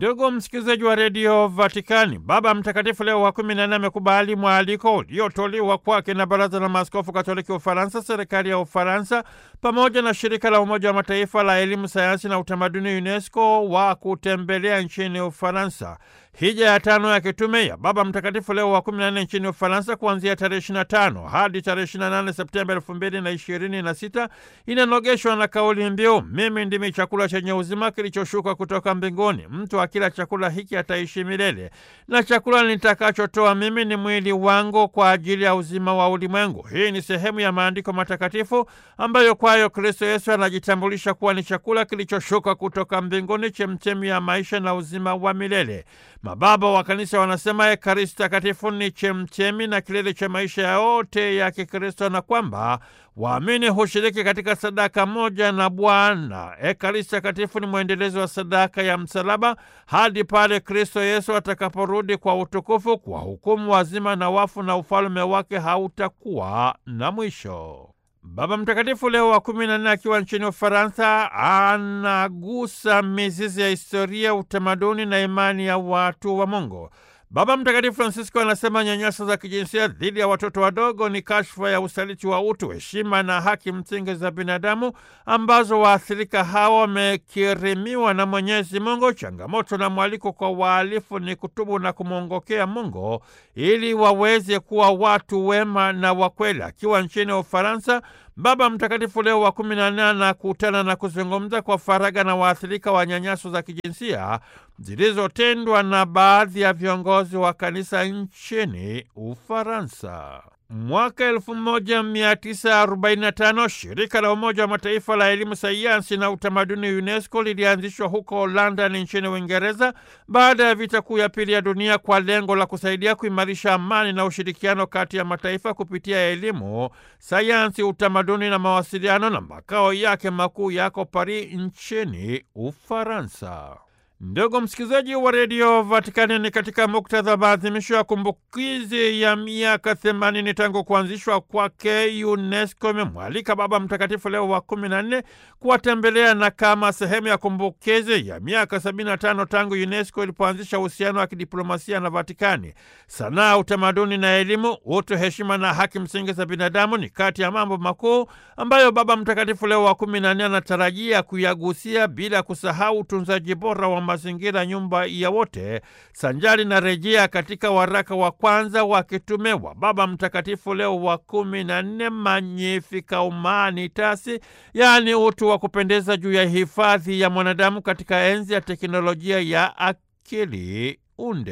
Ndugu msikilizaji wa redio Vatikani, Baba Mtakatifu Leo wa kumi na nne amekubali mwaliko uliotolewa kwake na Baraza la Maaskofu Katoliki Ufaransa, serikali ya Ufaransa pamoja na shirika la Umoja wa Mataifa la elimu, sayansi na utamaduni UNESCO wa kutembelea nchini Ufaransa. Hija ya tano ya kitume ya Baba Mtakatifu Leo wa kumi na nne nchini Ufaransa kuanzia tarehe 25 hadi tarehe 28 Septemba elfu mbili na ishirini na sita inanogeshwa na kauli mbiu mimi ndimi chakula chenye uzima kilichoshuka kutoka mbinguni, mtu akila chakula hiki ataishi milele, na chakula nitakachotoa mimi ni mwili wangu kwa ajili ya uzima wa ulimwengu. Hii ni sehemu ya maandiko matakatifu ambayo kwayo Kristo Yesu anajitambulisha kuwa ni chakula kilichoshuka kutoka mbinguni, chemchemi ya maisha na uzima wa milele. Mababa wa Kanisa wanasema Ekaristi Takatifu ni chemchemi na kilele cha maisha yote ya Kikristo na kwamba waamini hushiriki katika sadaka moja na Bwana. Ekaristi Takatifu ni mwendelezo wa sadaka ya msalaba hadi pale Kristo Yesu atakaporudi kwa utukufu kwa hukumu wazima na wafu, na ufalme wake hautakuwa na mwisho. Baba Mtakatifu Leo wa kumi na nne akiwa nchini Ufaransa anagusa mizizi ya historia, utamaduni na imani ya watu wa Mungu. Baba Mtakatifu Francisco anasema nyanyaso za kijinsia dhidi ya watoto wadogo ni kashfa ya usaliti wa utu, heshima na haki msingi za binadamu ambazo waathirika hawa wamekirimiwa na Mwenyezi Mungu. Changamoto na mwaliko kwa wahalifu ni kutubu na kumwongokea Mungu ili waweze kuwa watu wema na wakweli. Akiwa nchini Ufaransa, Baba Mtakatifu Leo wa kumi na nne anakutana na kuzungumza kwa faragha na waathirika wa nyanyaso za kijinsia zilizotendwa na baadhi ya viongozi wa kanisa nchini Ufaransa. Mwaka 1945 shirika la Umoja wa Mataifa la elimu, sayansi na utamaduni UNESCO lilianzishwa huko London nchini Uingereza baada ya vita kuu ya pili ya dunia kwa lengo la kusaidia kuimarisha amani na ushirikiano kati ya mataifa kupitia elimu, sayansi, utamaduni na mawasiliano, na makao yake makuu yako Paris nchini Ufaransa. Ndugu msikilizaji wa redio Vatikani, ni katika muktadha wa maadhimisho ya kumbukizi ya miaka themanini tangu kuanzishwa kwake, UNESCO imemwalika Baba Mtakatifu Leo wa kumi na nne kuwatembelea na kama sehemu ya kumbukizi ya miaka sabini na tano tangu UNESCO ilipoanzisha uhusiano wa kidiplomasia na Vatikani. Sanaa, utamaduni na elimu, utu, heshima na haki msingi za binadamu ni kati ya mambo makuu ambayo Baba Mtakatifu Leo wa kumi na nne anatarajia kuyagusia, bila kusahau utunzaji bora wa mazingira, nyumba ya wote, sanjari na rejea katika waraka wa kwanza wa kitume wa Baba Mtakatifu Leo wa kumi na nne, Magnificat Humanitas, yaani utu wa kupendeza juu ya hifadhi ya mwanadamu katika enzi ya teknolojia ya akili unde.